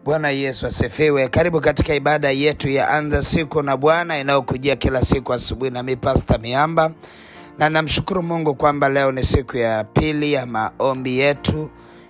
Bwana Yesu asifiwe. Karibu katika ibada yetu ya anza siku na Bwana inayokujia kila siku asubuhi, nami Pasta Miamba, na namshukuru Mungu kwamba leo ni siku ya pili ya maombi yetu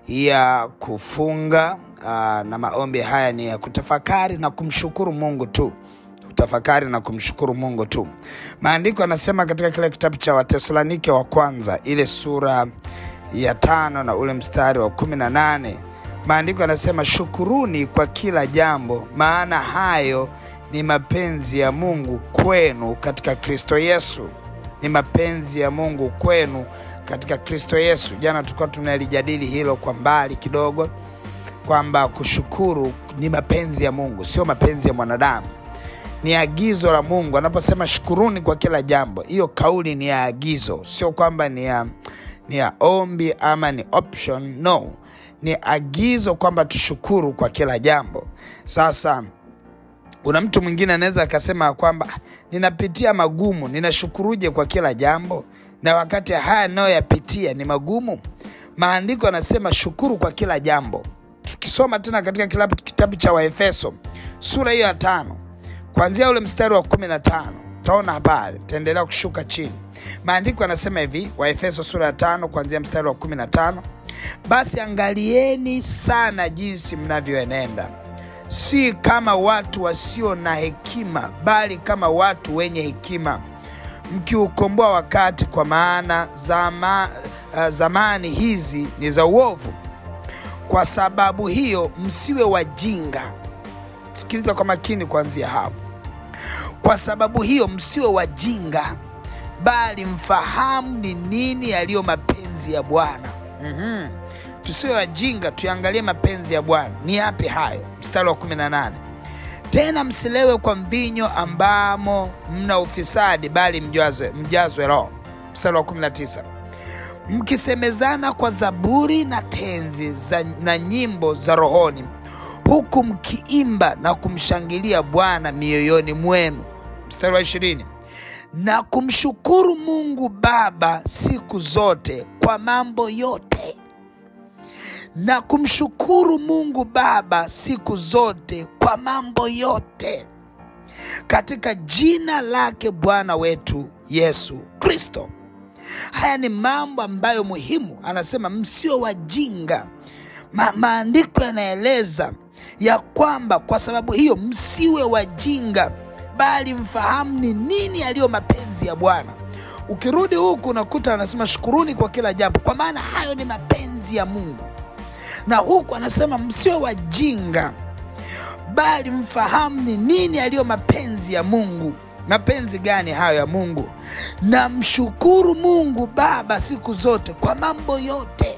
ya kufunga. Aa, na maombi haya ni ya kutafakari na kumshukuru Mungu tu kutafakari na kumshukuru Mungu tu. Maandiko yanasema katika kile kitabu cha Watesalonike wa kwanza ile sura ya tano na ule mstari wa kumi na nane maandiko yanasema shukuruni kwa kila jambo, maana hayo ni mapenzi ya Mungu kwenu katika Kristo Yesu. Ni mapenzi ya Mungu kwenu katika Kristo Yesu. Jana tulikuwa tunalijadili hilo kwa mbali kidogo, kwamba kushukuru ni mapenzi ya Mungu, sio mapenzi ya mwanadamu ni agizo la Mungu. Anaposema shukuruni kwa kila jambo, hiyo kauli ni ya agizo, sio kwamba ni ya, ni ya ombi ama ni option. No, ni agizo kwamba tushukuru kwa kila jambo. Sasa kuna mtu mwingine anaweza akasema kwamba ninapitia magumu, ninashukuruje kwa kila jambo, na wakati haya nayoyapitia ni magumu. Maandiko yanasema shukuru kwa kila jambo. Tukisoma tena katika kitabu, kitabu cha Waefeso sura hiyo ya tano kuanzia ule mstari wa kumi na tano utaona habari, taendelea kushuka chini. Maandiko yanasema hivi, Waefeso sura ya tano kuanzia mstari wa kumi na tano basi angalieni sana jinsi mnavyoenenda, si kama watu wasio na hekima, bali kama watu wenye hekima, mkiukomboa wakati, kwa maana zama, uh, zamani hizi ni za uovu. Kwa sababu hiyo msiwe wajinga Sikiliza kwa makini kuanzia hapo. Kwa sababu hiyo msiwe wajinga, bali mfahamu ni nini yaliyo mapenzi ya Bwana. mm-hmm. Tusiwe wajinga, tuangalie mapenzi ya Bwana ni yapi hayo. Mstari wa 18, tena msilewe kwa mvinyo ambamo mna ufisadi, bali mjazwe, mjazwe Roho. Mstari wa 19, mkisemezana kwa zaburi na tenzi za, na nyimbo za rohoni huku mkiimba na kumshangilia Bwana mioyoni mwenu. Mstari wa ishirini, na kumshukuru Mungu Baba siku zote kwa mambo yote, na kumshukuru Mungu Baba siku zote kwa mambo yote katika jina lake Bwana wetu Yesu Kristo. Haya ni mambo ambayo muhimu, anasema msio wajinga. Ma, maandiko yanaeleza ya kwamba kwa sababu hiyo msiwe wajinga, bali mfahamu ni nini yaliyo mapenzi ya Bwana. Ukirudi huku unakuta anasema shukuruni kwa kila jambo, kwa maana hayo ni mapenzi ya Mungu. Na huku anasema msiwe wajinga, bali mfahamu ni nini yaliyo mapenzi ya Mungu. Mapenzi gani hayo ya Mungu? Na mshukuru Mungu Baba siku zote kwa mambo yote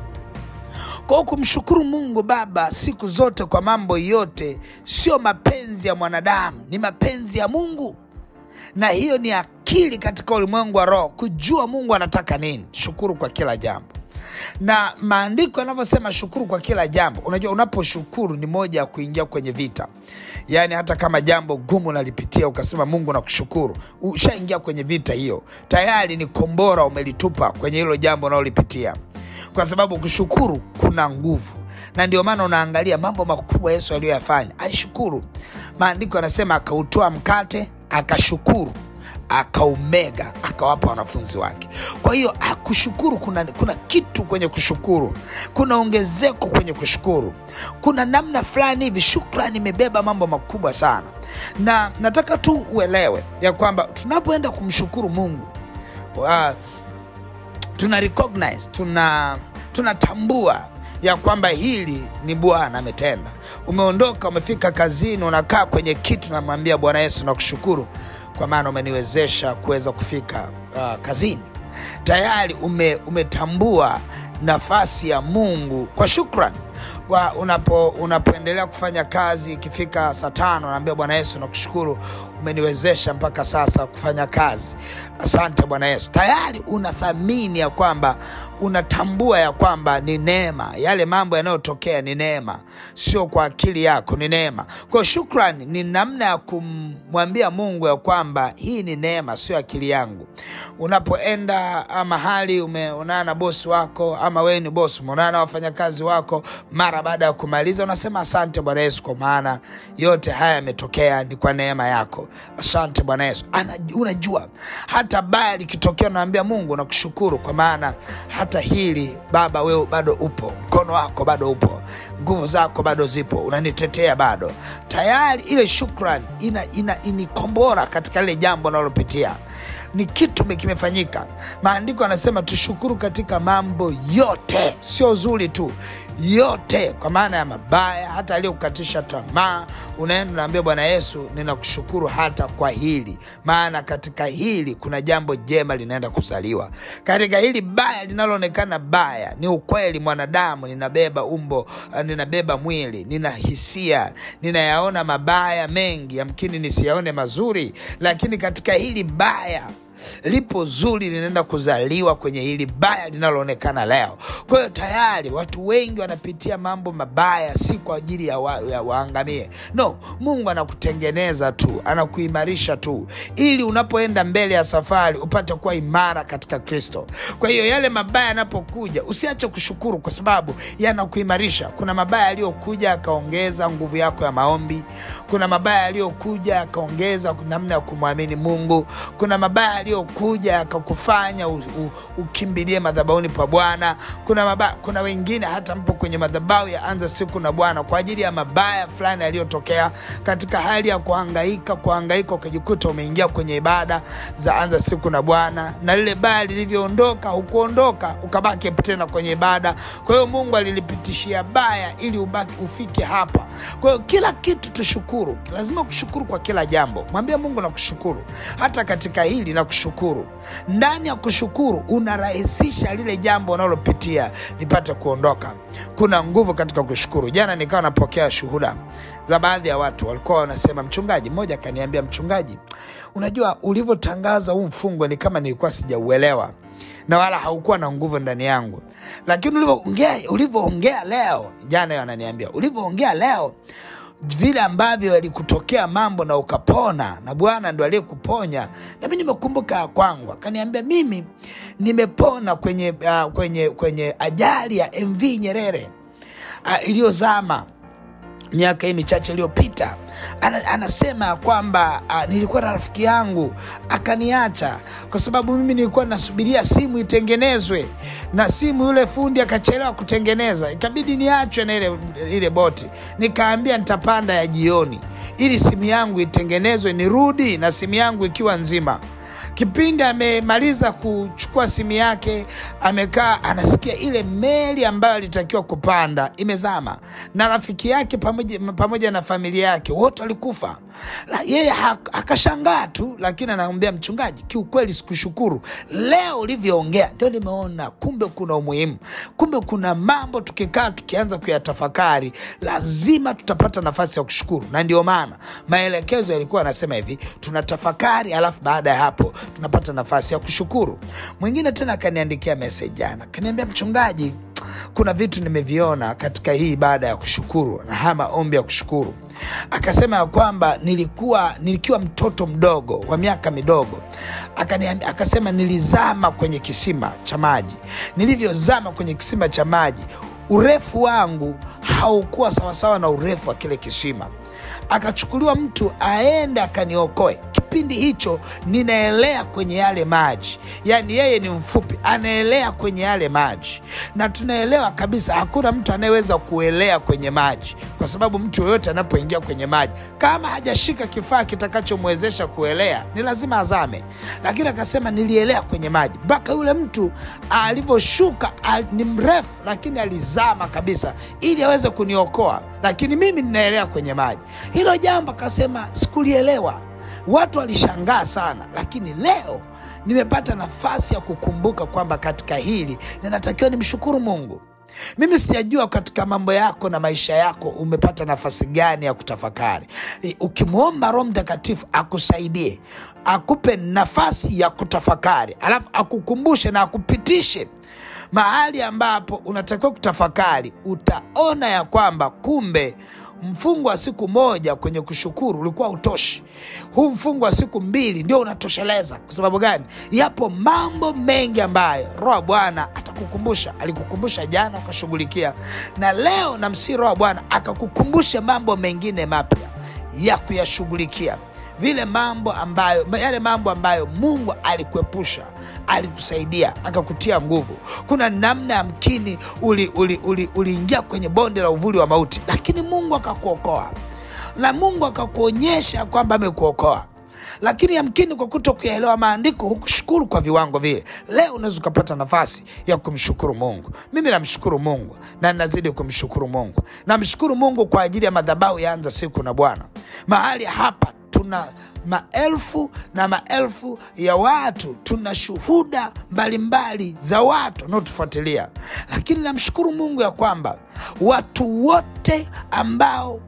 kwa kumshukuru Mungu Baba siku zote kwa mambo yote sio mapenzi ya mwanadamu, ni mapenzi ya Mungu, na hiyo ni akili katika ulimwengu wa roho, kujua Mungu anataka nini. Shukuru kwa kila jambo, na maandiko yanavyosema shukuru kwa kila jambo. Unajua, unaposhukuru ni moja ya kuingia kwenye vita. Yaani hata kama jambo gumu nalipitia ukasema Mungu nakushukuru, ushaingia kwenye vita hiyo tayari, ni kombora umelitupa kwenye hilo jambo unalolipitia kwa sababu kushukuru kuna nguvu, na ndio maana unaangalia mambo makubwa Yesu aliyoyafanya. Alishukuru. Maandiko yanasema akautoa mkate, akashukuru, akaumega, akawapa wanafunzi wake. Kwa hiyo kushukuru, kuna, kuna kitu kwenye kushukuru, kuna ongezeko kwenye kushukuru, kuna namna fulani hivi. Shukrani imebeba mambo makubwa sana, na nataka tu uelewe ya kwamba tunapoenda kumshukuru Mungu uh, tuna recognize tuna tunatambua ya kwamba hili ni Bwana ametenda. Umeondoka, umefika kazini, unakaa kwenye kitu, namwambia Bwana Yesu, nakushukuru kwa maana umeniwezesha kuweza kufika uh, kazini. Tayari ume, umetambua nafasi ya Mungu kwa shukrani. Kwa unapo, unapoendelea kufanya kazi, ikifika saa tano naambia Bwana Yesu nakushukuru, umeniwezesha mpaka sasa kufanya kazi. Asante Bwana Yesu. Tayari unathamini ya kwamba unatambua ya kwamba ni neema, yale mambo yanayotokea ni neema, sio kwa akili yako, ni neema. Kwa hiyo shukrani ni namna ya kumwambia Mungu ya kwamba hii ni neema, sio akili yangu. Unapoenda mahali umeonana na bosi wako, ama wewe ni bosi, umeonana na wafanyakazi wako, mara baada ya kumaliza unasema asante Bwana Yesu, kwa maana yote haya yametokea ni kwa neema yako. Asante Bwana Yesu. Ana, unajua hata baya likitokea, unaambia Mungu nakushukuru, kwa maana hata hili Baba, wewe bado upo, mkono wako bado upo, nguvu zako bado zipo, unanitetea bado. Tayari ile shukrani ina, ina, inikombora katika lile jambo nalopitia ni kitu kimefanyika. Maandiko anasema tushukuru katika mambo yote, sio zuri tu, yote, kwa maana ya mabaya, hata aliyokukatisha tamaa, unaenda unaambia Bwana Yesu, ninakushukuru hata kwa hili, maana katika hili kuna jambo jema linaenda kuzaliwa. Katika hili baya linaloonekana baya, ni ukweli, mwanadamu, ninabeba umbo, ninabeba mwili, nina hisia, ninayaona mabaya mengi, yamkini nisiyaone mazuri, lakini katika hili baya lipo zuri linaenda kuzaliwa kwenye hili baya linaloonekana leo. Kwa hiyo tayari watu wengi wanapitia mambo mabaya, si kwa ajili ya, wa, ya waangamie. No, Mungu anakutengeneza tu, anakuimarisha tu, ili unapoenda mbele ya safari upate kuwa imara katika Kristo. Kwa hiyo yale mabaya yanapokuja, usiache kushukuru, kwa sababu yanakuimarisha. Kuna mabaya yaliyokuja akaongeza nguvu yako ya maombi. Kuna mabaya yaliyokuja akaongeza namna ya kumwamini Mungu. Kuna mabaya yaliyokuja akakufanya ukimbilie madhabahuni pa Bwana. Kuna mabaya, kuna wengine hata mpo kwenye madhabahu ya anza siku na Bwana kwa ajili ya mabaya fulani yaliyotokea katika hali ya kuhangaika, kuhangaika ukajikuta umeingia kwenye ibada za anza siku na Bwana, na lile baya lilivyoondoka, hukuondoka ukabaki tena kwenye ibada. Kwa hiyo Mungu alilipitishia baya ili ubaki ufike hapa. Kwa hiyo kila kitu tushukuru, lazima kushukuru kwa kila jambo. Mwambie Mungu nakushukuru hata katika hili na kushukuru. Ndani ya kushukuru unarahisisha lile jambo unalopitia lipate kuondoka. Kuna nguvu katika kushukuru. Jana nikawa napokea shuhuda za baadhi ya watu walikuwa wanasema, mchungaji mmoja akaniambia, mchungaji, unajua ulivyotangaza huu mfungo ni kama nilikuwa sijauelewa na wala haukuwa na nguvu ndani yangu, lakini ulivyoongea ulivyoongea leo, jana hiyo ananiambia, ulivyoongea leo vile ambavyo yalikutokea mambo na ukapona, na Bwana ndo aliyekuponya. Nami nimekumbuka ya kwangu, akaniambia mimi nimepona kwenye, uh, kwenye, kwenye ajali ya MV Nyerere uh, iliyozama miaka hii michache iliyopita. Ana, anasema ya kwamba uh, nilikuwa na rafiki yangu akaniacha kwa sababu mimi nilikuwa nasubiria simu itengenezwe, na simu yule fundi akachelewa kutengeneza, ikabidi niachwe na ile, ile boti. Nikaambia nitapanda ya jioni ili simu yangu itengenezwe nirudi na simu yangu ikiwa nzima. Kipindi amemaliza kuchukua simu yake, amekaa anasikia ile meli ambayo alitakiwa kupanda imezama, na rafiki yake pamoja, pamoja na familia yake wote walikufa. Yeye akashangaa tu, lakini anamwambia mchungaji, kiukweli sikushukuru. Leo ulivyoongea ndio nimeona kumbe kuna umuhimu, kumbe kuna mambo tukikaa tukianza kuyatafakari lazima tutapata nafasi ya kushukuru, na ndio maana maelekezo yalikuwa anasema hivi, tunatafakari alafu baada ya hapo tunapata nafasi ya kushukuru. Mwingine tena akaniandikia message jana, akaniambia mchungaji, kuna vitu nimeviona katika hii ibada ya kushukuru na haya maombi ya kushukuru. Akasema ya kwamba nilikuwa nilikiwa mtoto mdogo wa miaka midogo, akaniambia, akasema nilizama kwenye kisima cha maji. Nilivyozama kwenye kisima cha maji, urefu wangu haukuwa sawasawa na urefu wa kile kisima akachukuliwa mtu aende akaniokoe. Kipindi hicho ninaelea kwenye yale maji, yaani yeye ni mfupi, anaelea kwenye yale maji, na tunaelewa kabisa hakuna mtu anayeweza kuelea kwenye maji, kwa sababu mtu yoyote anapoingia kwenye maji kama hajashika kifaa kitakachomwezesha kuelea ni lazima azame. Lakini akasema nilielea kwenye maji mpaka yule mtu alivyoshuka, al, ni mrefu, lakini alizama kabisa ili aweze kuniokoa, lakini mimi ninaelea kwenye maji. Hilo jambo akasema sikulielewa, watu walishangaa sana, lakini leo nimepata nafasi ya kukumbuka kwamba katika hili ninatakiwa nimshukuru Mungu. mimi sijajua katika mambo yako na maisha yako umepata nafasi gani ya kutafakari I- ukimwomba roho mtakatifu akusaidie akupe nafasi ya kutafakari alafu akukumbushe na akupitishe mahali ambapo unatakiwa kutafakari utaona ya kwamba kumbe mfungo wa siku moja kwenye kushukuru ulikuwa utoshi huu mfungo wa siku mbili ndio unatosheleza kwa sababu gani yapo mambo mengi ambayo roho wa bwana atakukumbusha alikukumbusha jana ukashughulikia na leo namsii roho wa bwana akakukumbusha mambo mengine mapya ya kuyashughulikia vile mambo ambayo yale mambo ambayo mungu alikuepusha alikusaidia akakutia nguvu kuna namna yamkini uliingia uli, uli, uliingia kwenye bonde la uvuli wa mauti lakini mungu akakuokoa na mungu akakuonyesha kwamba amekuokoa lakini yamkini kwa kuto kuyaelewa maandiko hukushukuru kwa viwango vile leo unaweza ukapata nafasi ya kumshukuru mungu mimi namshukuru mungu na nazidi kumshukuru mungu namshukuru mungu kwa ajili ya madhabahu yaanza siku na bwana mahali hapa tuna maelfu na maelfu ya watu tuna shuhuda mbalimbali za watu wanaotufuatilia lakini namshukuru mungu ya kwamba watu wote ambao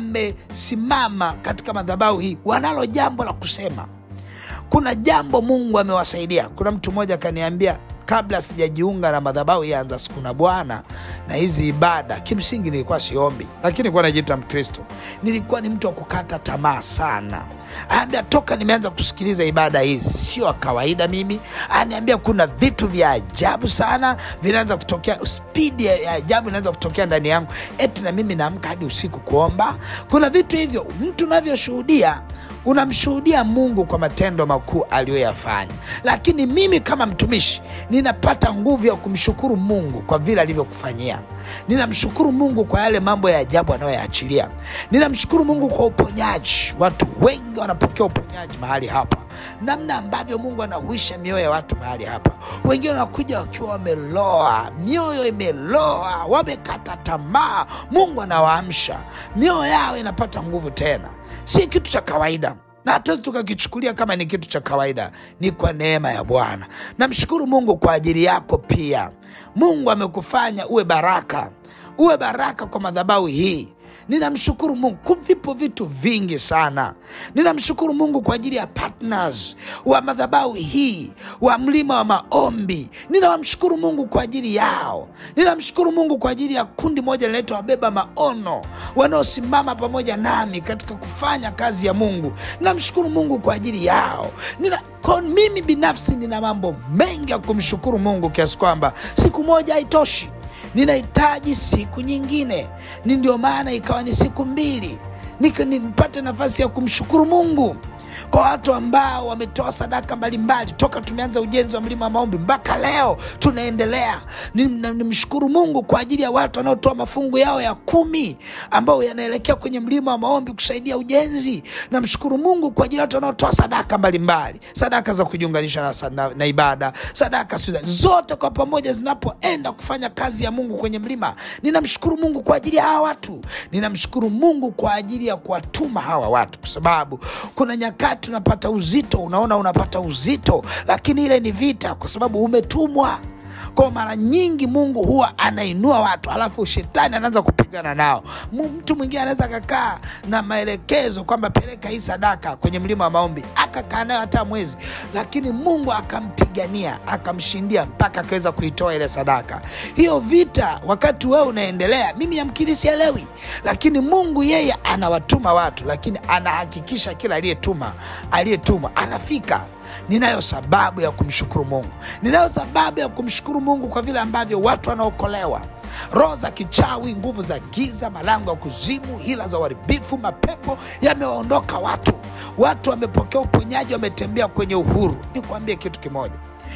wamesimama katika madhabahu hii wanalo jambo la kusema kuna jambo mungu amewasaidia kuna mtu mmoja akaniambia kabla sijajiunga na madhabahu yaanza siku na bwana na hizi ibada kimsingi nilikuwa siombi lakini nilikuwa najiita mkristo nilikuwa ni mtu wa kukata tamaa sana anaambia toka nimeanza kusikiliza ibada hizi sio wa kawaida mimi anaambia kuna vitu vya ajabu sana vinaanza kutokea spidi ya ajabu inaanza kutokea ndani yangu eti na mimi naamka hadi usiku kuomba kuna vitu hivyo mtu unavyoshuhudia unamshuhudia mungu kwa matendo makuu aliyoyafanya lakini mimi kama mtumishi ninapata nguvu ya kumshukuru mungu kwa vile alivyokufanyia ninamshukuru mungu kwa yale mambo ya ajabu anayoyaachilia ninamshukuru mungu kwa uponyaji watu wengi wanapokea uponyaji mahali hapa namna ambavyo mungu anahuisha mioyo ya watu mahali hapa wengine wanakuja wakiwa wameloa mioyo imeloa wamekata tamaa mungu anawaamsha mioyo yao inapata nguvu tena si kitu cha kawaida na hatuwezi tukakichukulia kama ni kitu cha kawaida ni kwa neema ya bwana namshukuru mungu kwa ajili yako pia mungu amekufanya uwe baraka uwe baraka kwa madhabahu hii ninamshukuru mungu Ku- vipo vitu vingi sana ninamshukuru mungu kwa ajili ya partners wa madhabahu hii wa mlima wa maombi ninawamshukuru mungu kwa ajili yao ninamshukuru mungu kwa ajili ya kundi moja linaitwa wabeba maono wanaosimama pamoja nami katika kufanya kazi ya mungu ninamshukuru mungu kwa ajili yao Nina, kwa mimi binafsi nina mambo mengi ya kumshukuru mungu kiasi kwamba siku moja haitoshi ninahitaji siku nyingine ni ndio maana ikawa ni siku mbili Nika- nipate nafasi ya kumshukuru mungu kwa watu ambao wametoa sadaka mbalimbali toka tumeanza ujenzi wa mlima wa maombi mpaka leo tunaendelea Ni- na- nimshukuru mungu kwa ajili ya watu wanaotoa mafungu yao ya kumi ambao yanaelekea kwenye mlima wa maombi kusaidia ujenzi namshukuru mungu kwa ajili ya watu wanaotoa sadaka mbalimbali sadaka za kujiunganisha na, sa- na, na ibada sadaka sio za- zote kwa pamoja zinapoenda kufanya kazi ya mungu kwenye mlima ninamshukuru mungu kwa ajili ya hawa watu ninamshukuru mungu kwa ajili ya kuwatuma hawa watu kwa sababu kuna nyakati unapata uzito unaona unapata uzito lakini ile ni vita kwa sababu umetumwa kwa mara nyingi mungu huwa anainua watu alafu shetani anaanza kupigana nao Mu- mtu mwingine anaweza akakaa na maelekezo kwamba peleka hii sadaka kwenye mlima wa maombi akakaa nayo hata mwezi lakini mungu akampigania akamshindia mpaka akaweza kuitoa ile sadaka hiyo vita wakati wewe unaendelea mimi yamkini sielewi lakini mungu yeye anawatuma watu lakini anahakikisha kila aliyetuma aliyetumwa anafika ninayo sababu ya kumshukuru mungu ninayo sababu ya kumshukuru mungu kwa vile ambavyo watu wanaokolewa roho za kichawi nguvu za giza malango ya kuzimu hila za uharibifu mapepo yamewaondoka watu watu wamepokea uponyaji wametembea kwenye uhuru nikuambie kitu kimoja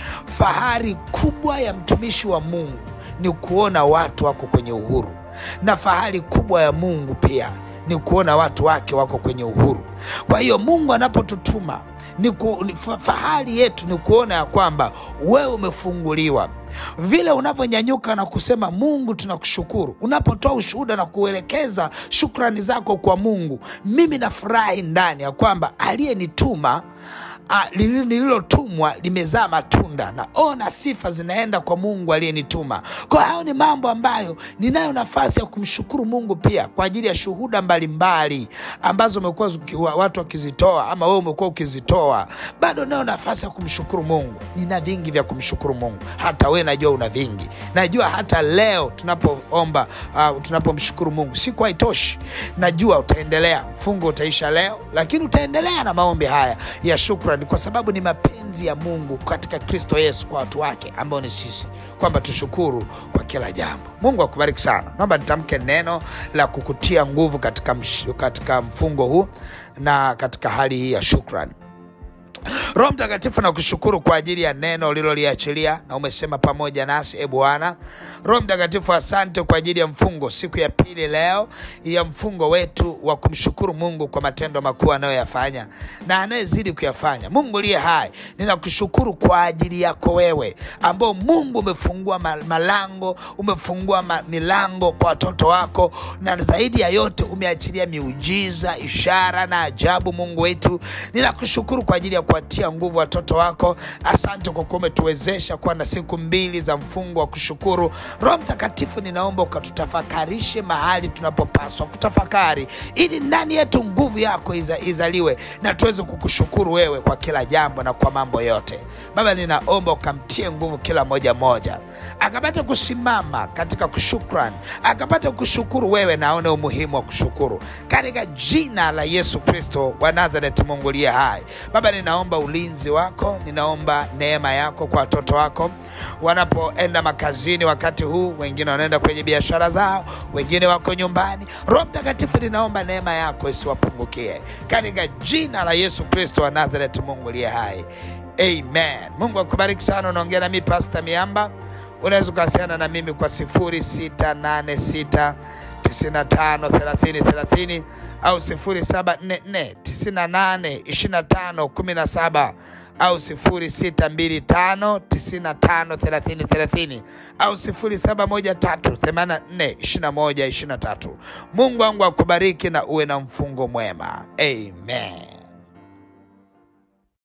fahari kubwa ya mtumishi wa mungu ni kuona watu wako kwenye uhuru na fahari kubwa ya mungu pia ni kuona watu wake wako kwenye uhuru kwa hiyo mungu anapotutuma ni ku, ni fa- fahari yetu ni kuona ya kwamba wewe umefunguliwa vile unavyonyanyuka na kusema mungu tunakushukuru unapotoa ushuhuda na kuelekeza shukrani zako kwa mungu mimi nafurahi ndani ya kwamba aliyenituma ah, lili- lililotumwa limezaa matunda, naona sifa zinaenda kwa Mungu aliyenituma. Kwa hayo ni mambo ambayo ninayo nafasi ya kumshukuru Mungu pia kwa ajili ya shuhuda mbalimbali ambazo umekuwa zuki- wa- watu wakizitoa ama wewe umekuwa ukizitoa, bado nayo nafasi ya kumshukuru Mungu. Nina vingi vya kumshukuru Mungu, hata wewe najua una vingi. Najua hata leo tunapoomba, uh, tunapomshukuru Mungu siku haitoshi. Najua utaendelea, mfungo utaisha leo, lakini utaendelea na maombi haya ya shukrani, kwa sababu ni mapenzi ya Mungu katika Kristo Yesu kwa watu wake ambao ni sisi, kwamba tushukuru kwa kila jambo. Mungu akubariki sana. Naomba nitamke neno la kukutia nguvu katika, msh- katika mfungo huu na katika hali hii ya shukrani. Roho Mtakatifu, nakushukuru kwa ajili ya neno uliloliachilia na umesema pamoja nasi, e Bwana. Roho Mtakatifu, asante kwa ajili ya mfungo, siku ya pili leo ya mfungo wetu wa kumshukuru Mungu kwa matendo makuu anayoyafanya na anayezidi kuyafanya. Mungu liye hai, ninakushukuru kwa ajili yako wewe, ambao Mungu umefungua ma- malango, umefungua ma- milango kwa watoto wako, na zaidi ya yote umeachilia miujiza, ishara na ajabu. Mungu wetu, ninakushukuru kwa ajili ya kuwatia nguvu watoto wako. Asante kwa kuwa umetuwezesha kuwa na siku mbili za mfungo wa kushukuru. Roho Mtakatifu, ninaomba ukatutafakarishe mahali tunapopaswa kutafakari, ili ndani yetu nguvu yako iza, izaliwe na tuweze kukushukuru wewe kwa kila jambo na kwa mambo yote. Baba, ninaomba ukamtie nguvu kila moja moja, akapate kusimama katika kushukran, akapate kushukuru wewe na aone umuhimu wa kushukuru katika jina la Yesu Kristo wa Nazareti, Mungu liye hai. Baba, ninaomba ulinzi wako, ninaomba neema yako kwa watoto wako wanapoenda makazini wakati huu, wengine wanaenda kwenye biashara zao, wengine wako nyumbani. Roho Mtakatifu, ninaomba neema yako isiwapungukie katika jina la Yesu Kristo wa Nazareti, Mungu liye hai. Amen. Mungu akubariki sana. Unaongea nami Pastor Miamba. Unaweza ukawasiliana na mimi kwa 0686 95 30 30 au 0744 98 25 17 au 0625 95 30 30 au 0713 84 21 23. Mungu wangu akubariki na uwe na mfungo mwema. Amen.